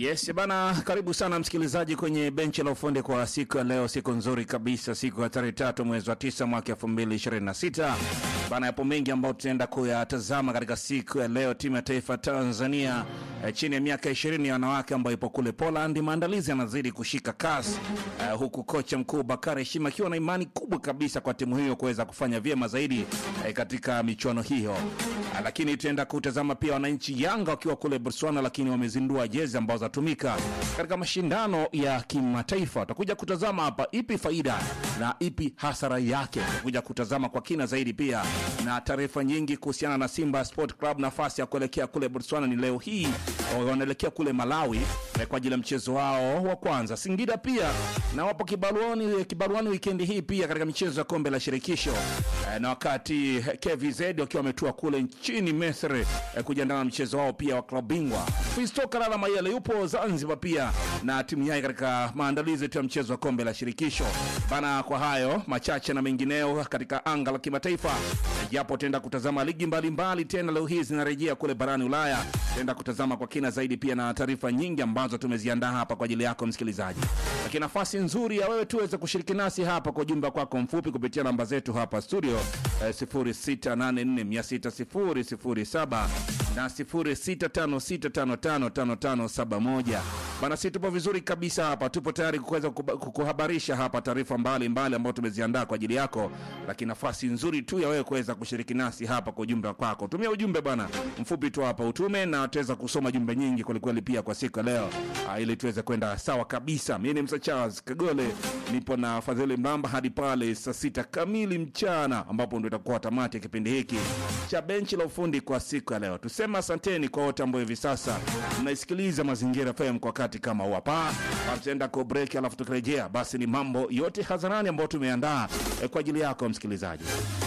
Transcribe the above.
Yes bana, karibu sana msikilizaji kwenye benchi la ufundi kwa siku ya leo, siku nzuri kabisa, siku ya tarehe tatu mwezi wa tisa mwaka elfu mbili ishirini na sita bana. Yapo mengi ambayo tutaenda kuyatazama katika siku ya leo. Timu ya taifa Tanzania eh, chini ya miaka ishirini ya wanawake ambayo ipo kule Poland, maandalizi yanazidi kushika kasi eh, huku kocha mkuu Bakari Heshima akiwa na imani kubwa kabisa kwa timu hiyo kuweza kufanya vyema zaidi eh, katika michuano hiyo. Ah, lakini tutaenda kutazama pia wananchi Yanga wakiwa kule Botswana, lakini wamezindua jezi ambazo zatumika katika mashindano ya kimataifa. Tutakuja kutazama hapa ipi faida na ipi hasara yake. Tutakuja kutazama kwa kina zaidi pia na taarifa nyingi kuhusiana na Simba Sport Club. Nafasi ya kuelekea kule Botswana ni leo hii, wanaelekea kule Malawi eh, kwa ajili ya mchezo wao wa kwanza. Singida pia na wapo kibaruani, kibaruani wikendi hii pia katika michezo ya kombe la shirikisho eh, na wakati eh, KVZ wakiwa wametua kule nchini Misri eh, kujiandaa na mchezo wao pia wa klabu bingwa. Fisto Kalala Mayele yupo Zanzibar pia na timu yake katika maandalizi tu ya mchezo wa kombe la shirikisho bana. Kwa hayo machache na mengineo katika anga la kimataifa, japo tutaenda kutazama ligi mbalimbali mbali, tena leo hii zinarejea kule barani Ulaya. Tutaenda kutazama kwa kina zaidi pia na taarifa nyingi ambazo tumeziandaa hapa kwa ajili yako msikilizaji, lakini nafasi nzuri ya wewe tuweze kushiriki nasi hapa kwa ujumbe kwako mfupi kupitia namba zetu hapa studio eh, 0684600007 na 0656555571 bana, si tupo vizuri kabisa hapa, tupo tayari kuweza kuba- kukuhabarisha hapa taarifa mbalimbali ambazo tumeziandaa kwa ajili yako, lakini nafasi nzuri tu ya wewe kuweza kushiriki nasi hapa kwa ujumbe kwako. Tumia ujumbe bwana mfupi tu hapa utume, na tutaweza kusoma jumbe nyingi kwelikweli pia kwa siku ya leo ah, ili tuweze kwenda sawa kabisa. Mimi ni Msa Charles Kagole, nipo na Fadhili Mramba hadi pale saa sita kamili mchana, ambapo ndio itakuwa tamati ya kipindi hiki cha benchi la ufundi kwa siku ya leo. Tuseme asanteni kwa wote ambao hivi sasa mnaisikiliza Mazingira FM kwa wakati kama huu hapa. Tutaenda kwa break, alafu tukirejea, basi ni mambo yote hadharani ambayo tumeandaa eh, kwa ajili yako msikilizaji.